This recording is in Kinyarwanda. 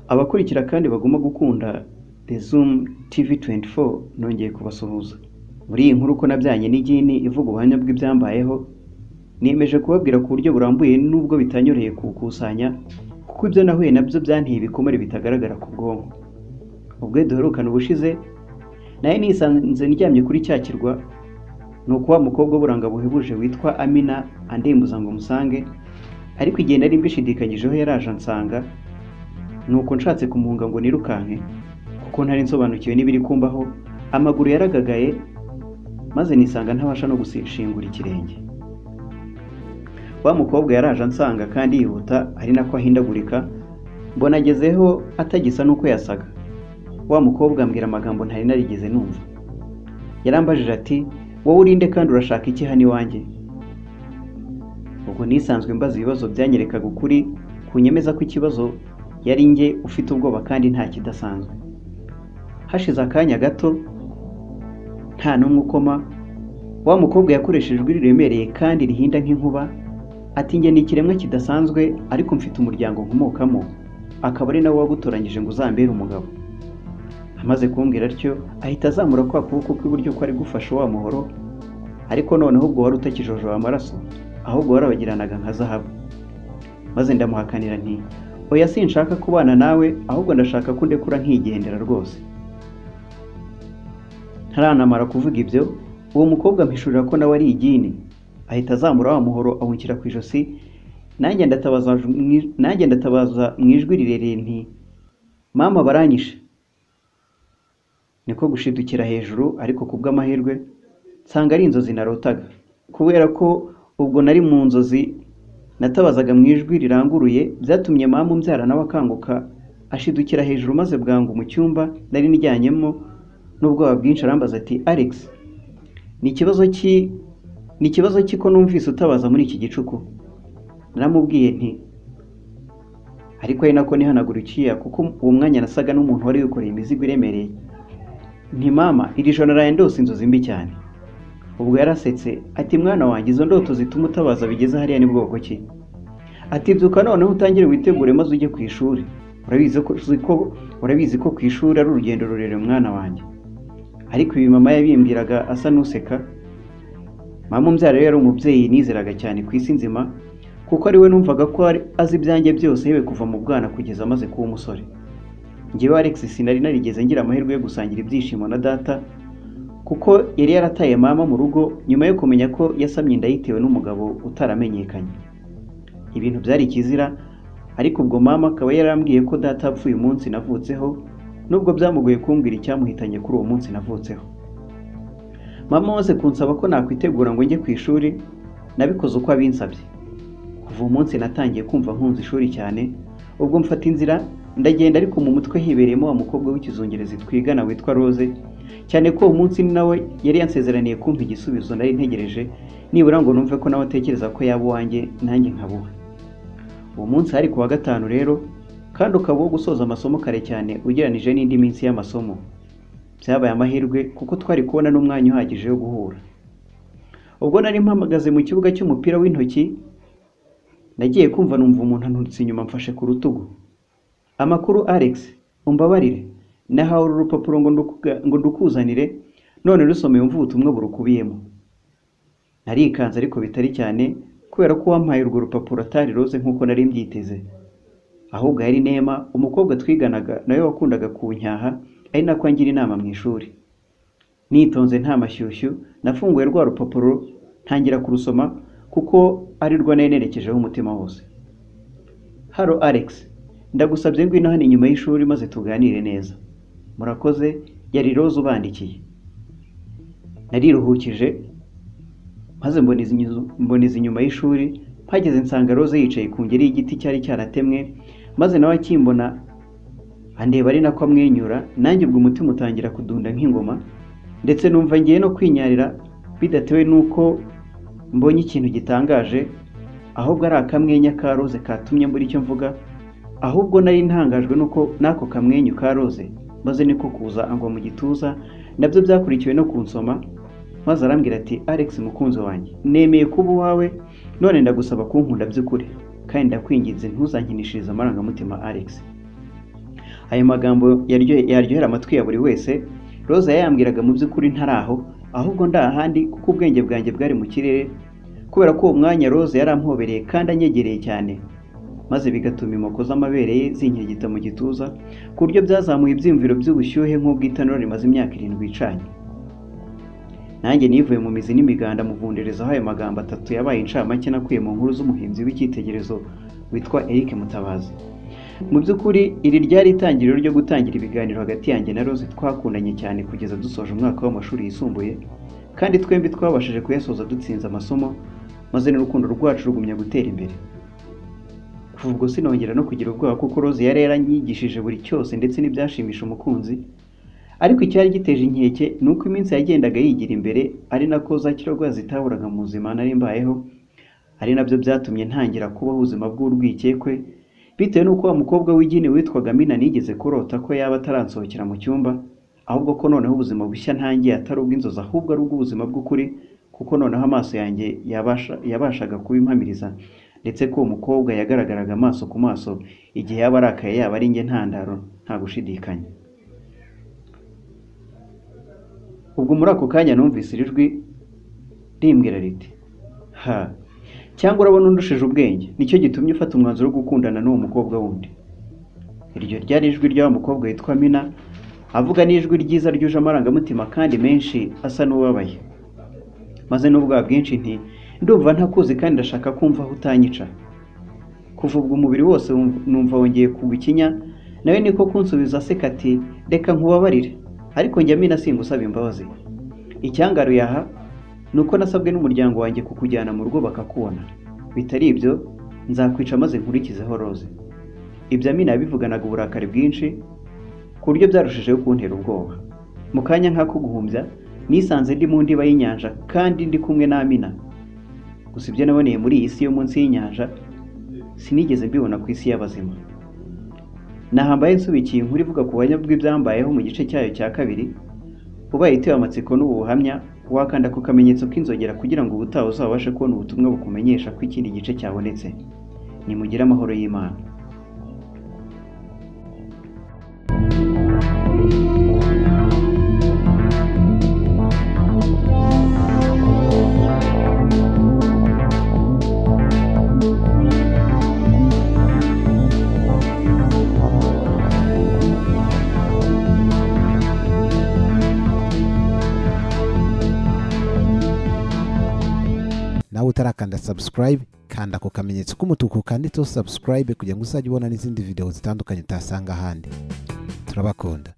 Abakurikira kandi baguma gukunda The Zoom TV24 nongeye kubasuhuza muri iyi nkuru uko nabyanye n'igini ivuga ubuhamya bw'ibyambayeho niyemeje kubabwira ku buryo burambuye nubwo bitanyoreye kuwukusanya kuko ibyo nahuye nabyo byanteye ibikomere bitagaragara ku bwonko ubwo duherukana ubushize nayo nisanze ndyamye kuri cya kirwa ni ukuba umukobwa w'uburanga buhebuje witwa amina andembuza ngo musange ariko igihe nari mbishidikanyijeho yaraje ansanga ni uko nshatse kumuhunga ngo nirukanke kuko ntari nsobanukiwe n'ibiri kumbaho amaguru yaragagaye maze nisanga ntabasha no gushingura ikirenge wa mukobwa yaraje ansanga kandi yihuta ari nako ahindagurika mbona agezeho atagisa n'uko yasaga wa mukobwa ambwira amagambo ntari narigeze numva yarambajije ati wowe urinde kandi urashaka iki hano iwanjye ubwo nisanzwe mbaza ibibazo byanyerekaga ukuri ku nyemeza ko ikibazo yari njye ufite ubwoba kandi nta kidasanzwe hashize akanya gato nta n'umwe ukoma wa mukobwa yakoresheje ijwi riremereye kandi rihinda nk'inkuba ati njye ni ikiremwa kidasanzwe ariko mfite umuryango nkomokamo akaba ari nawe wagutoranyije ngo uzambere umugabo amaze kumbwira atyo ahita azamura kwa kuboko kw'iburyo ko ari gufasha wa muhoro ariko noneho ubwo wari utakijojoba amaraso ahubwo warabagiranaga nka zahabu maze ndamuhakanira nti oya sinshaka kubana nawe ahubwo ndashaka ko undekura nkigendera rwose ntaranamara kuvuga ibyo uwo mukobwa mpishurira ko nawe ari igini ahita azamura wa muhoro awunshyira ku ijosi nanjye ndatabaza mu- nanjye ndatabaza mu ijwi rirerire nti mama baranyishe niko gushidukira hejuru ariko ku bw'amahirwe nsanga ari inzozi narotaga kubera ko ubwo nari mu nzozi natabazaga mu ijwi riranguruye byatumye mama umbyara nawe akanguka ashidukira hejuru maze bwangu mu cyumba nari nijyanyemo n'ubwoba bwinshi arambaza ati alex ni ikibazo ki ni ikibazo ki ko numvise utabaza muri iki gicuku naramubwiye nti ariko ari nako nihanagura icyuya kuko uwo mwanya nasaga n'umuntu wari wikoreye imizigo iremereye nti mama iri joro naraye ndose inzozi mbi cyane ubwo yarasetse ati mwana wanjye izo ndoto zituma utabaza bigeze hariya ni bwoko ki ati byuka noneho utangire witegure maze ujye ku ishuri urabizi ko urabizi ko ku ishuri ari urugendo rurerure mwana wanjye ariko ibi mama yabimbwiraga asa n'useka mama umbyara rero yari umubyeyi nizeraga cyane ku isi nzima kuko ari we numvaga ko ari- azi ibyanjye byose yewe kuva mu bwana kugeza amaze kuba umusore njyewe alex sinari narigeze ngira amahirwe yo gusangira ibyishimo na data kuko yari yarataye mama mu rugo nyuma yo kumenya ko yasamye inda yitewe n'umugabo utaramenyekanye ibintu byari ikizira ariko ubwo mama akaba yarambwiye ko data apfuye umunsi navutseho nubwo byamugoye kumbwira icyamuhitanye kuri uwo munsi navutseho mama wose kunsaba ko nakwitegura ngo njye ku ishuri nabikoze uko abinsabye kuva uwo munsi natangiye kumva nkunze ishuri cyane ubwo mfata inzira ndagenda ariko mu mutwe hibereyemo wa mukobwa w'ikizungerezi twigana witwa Rose cyane ko uwo munsi ni nawe yari yansezeraniye kumpa igisubizo nari ntegereje nibura ngo numve ko nawe atekereza ko yaba uwanjye nanjye nkabuha uwo munsi hari ku wa gatanu rero kandi ukaba uwo gusoza amasomo kare cyane ugereranije n'indi minsi y'amasomo byabaye amahirwe kuko twari kubona n'umwanya uhagije wo guhura ubwo nari mpamagaze mu kibuga cy'umupira w'intoki nagiye kumva numva umuntu anturutse inyuma mfashe ku rutugu amakuru alex umbabarire nahawe uru rupapuro ngo ndukuga- ngo ndukuzanire none rusomeye umva ubutumwa burukubiyemo narikanze ariko bitari cyane kubera ko wampaye urwo rupapuro atari roze nk'uko nari mbyiteze ahubwo yari nema umukobwa twiganaga nawe wakundaga kunyyaha ari nako angira inama mu ishuri nitonze nta mashyushyu nafunguye rwa rupapuro ntangira kurusoma kuko ari rwo nari nerekejeho umutima wose haro alex ndagusabye ngwino hano inyuma y'ishuri maze tuganire neza murakoze yari roza ubandikiye nariruhukije maze mboneza inyu- mboneza inyuma y'ishuri mpageze nsanga roza yicaye ku ngeri y'igiti cyari cyaratemwe maze nawe akimbona andeba ari nako amwenyura nanjye ubwo umutima utangira kudunda nk'ingoma ndetse numva ngiye no kwinyarira bidatewe n'uko mbonye ikintu gitangaje ahubwo ari akamwenya ka roze katumye mbura icyo mvuga ahubwo nari ntangajwe n'uko n'ako kamwenyu ka roze maze niko kuza angwa mu gituza nabyo byakurikiwe no kunsoma maze arambwira ati alex mukunzi wanjye nemeye kuba uwawe none ndagusaba kunkunda by'ukuri kandi ndakwinginze ntuzankinishirize amarangamutima alex ayo magambo yaryohe- yaryohera amatwi ya buri wese roza yayambwiraga mu by'ukuri ntari aho ahubwo ndi ahandi kuko ubwenge bwanjye bwari mu kirere kubera ko uwo mwanya roza yarampobereye kandi anyegereye cyane maze bigatuma imoko z'amabere ye zinkirigita mu gituza ku buryo byazamuye ibyiyumviro by'ubushyuhe nk'ubw'itanura rimaze imyaka irindwi icanye nanjye nivuye mu mizi n'imiganda muvunderezaho ayo magambo atatu yabaye incamake nakuye mu nkuru z'umuhinzi w'icyitegererezo witwa Eric Mutabazi mu by'ukuri iri ryari itangiriro ryo gutangira ibiganiro hagati yanjye na Rose twakundanye cyane kugeza dusoje umwaka w'amashuri yisumbuye kandi twembi twabashije kuyasoza dutsinze amasomo maze n'urukundo rwacu rugumya gutera imbere kuva ubwo sinongera no kugira ubwoba kuko Rose yari yaranyigishije buri cyose ndetse n'ibyashimisha umukunzi ariko icyari giteje inkeke ni uko iminsi yagendaga yigira imbere ari nako za kirogoya zitaburaga mu buzima nari mbayeho ari nabyo byatumye ntangira kubaho ubuzima bw'urwikekwe bitewe n'uko wa mukobwa w'igini witwaga mina nigeze kurota ko yaba ataransohokera mu cyumba ahubwo ko noneho ubuzima bushya ntangiye atari ubw'inzozi ahubwo ari ubw'ubuzima bw'ukuri kuko noneho amaso yanjye yabasha, yabashaga kubimpamiriza ndetse ko uwo mukobwa yagaragaraga amaso ku maso igihe yaba arakaye yaba ari njye ntandaro nta gushidikanya ubwo muri ako kanya numvise iri jwi rimbwira riti ha cyangwa urabona undushije ubwenge nicyo gitumye ufata umwanzuro wo gukundana n'uwo mukobwa wundi iryo ryari ijwi ry'wa mukobwa witwa mina avuga n'ijwi ryiza ryuje amarangamutima kandi menshi asa n'ubabaye maze n'ubwoba bwinshi nti ndumva ntakuzi kandi ndashaka kumva aho utanyica kuva ubwo umubiri wose wumv- numva wongeye kugwa ikinya nawe niko kunsubiza aseka ati reka nkubabarire ariko njya mina singusaba imbabazi icyangaruye aha ni uko nasabwe n'umuryango wanjye kukujyana mu rugo bakakubona bitari ibyo nzakwica maze nkurikizeho roze ibyo amina yabivuganaga uburakari bwinshi ku buryo byarushijeho kuntera ubwoba mu kanya nk'ako guhumbya nisanze ndi mu ndiba y'inyanja kandi ndi kumwe n'amina gusa ibyo naboneye muri iyi si yo munsi y'inyanja sinigeze mbibona ku isi y'abazima nahambaye nsubikiye inkuru ivuga ku banya bw'ibyambayeho mu gice cyayo cya kabiri ubaye itewe amatsiko n'ubu buhamya wakanda ku kamenyetso k'inzogera kugira ngo ubutaha uzabashe kubona ubutumwa bukumenyesha ko ikindi gice cyabonetse nimugire amahoro y'imana nawe utarakanda subscribe kanda ku kamenyetso k'umutuku kanditseho subscribe kugira ngo uzajye ubona n'izindi video zitandukanye utasanga ahandi turabakunda